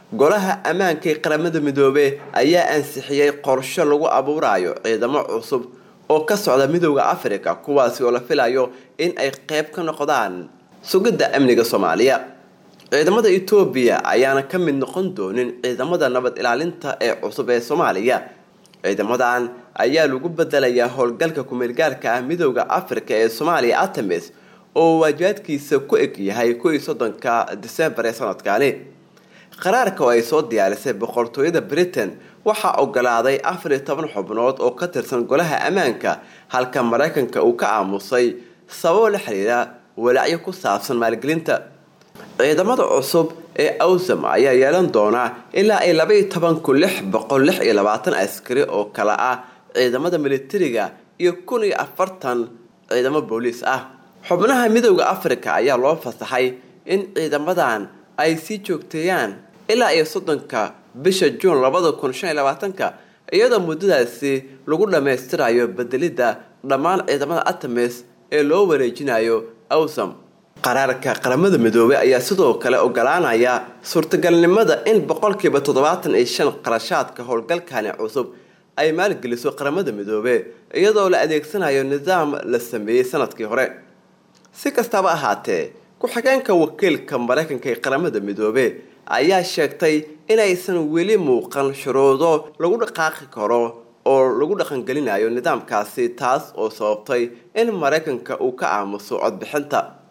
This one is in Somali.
golaha ammaanka ee qaramada midoobe ayaa ansixiyey qorshe lagu abuurayo ciidamo cusub oo ka socda midooda africa kuwaasi oo la filayo in ay qeyb ka noqdaan sugidda amniga soomaaliya ciidamada etoobiya ayaana ka mid noqon doonin ciidamada nabad ilaalinta ee cusub ee soomaaliya ciidamadan ayaa lagu bedelayaa howlgalka kumeelgaarka ah midooda africa ee soomaaliya atamis oo waajibaadkiisa ku eg yahay kuwii soddonka disembar ee sanadkani qaraarka oo ay soo diyaarisay boqortooyada britain waxaa ogolaaday afar iyo toban xubnood oo ka tirsan golaha ammaanka halka maraykanka uu ka aamusay sababo la xiriira walaacyo ku saabsan maalgelinta ciidamada cusub ee awsam ayaa yeelan doonaa ilaa ay labaiyo toban kun lix boqol lix iyo labaatan askari oo kale ah ciidamada militariga iyo kun iyo afartan ciidamo booliis ah xubnaha midooda africa ayaa loo fasaxay in ciidamadan ay sii joogteeyaan ilaa iyo soddonka bisha juun labada kun shan iyo labaatanka iyadoo muddadaasi lagu dhammaystirayo bedelidda dhammaan ciidamada atamis ee loo wareejinayo awsam qaraarka qaramada midoobey ayaa sidoo kale ogolaanaya suurtagalnimada in boqolkiiba toddobaatan iyo shan qarashaadka howlgalkani cusub ay maalgeliso qaramada midoobe iyadoo la adeegsanayo nidaam la sameeyey sanadkii hore si kastaba ahaatee ku-xigeenka wakiilka maraykanka ee qaramada midoobe ayaa sheegtay inaysan weli muuqan shuruudo lagu dhaqaaqi karo oo lagu dhaqangelinayo nidaamkaasi taas oo sababtay in maraykanka uu ka aamuso codbixinta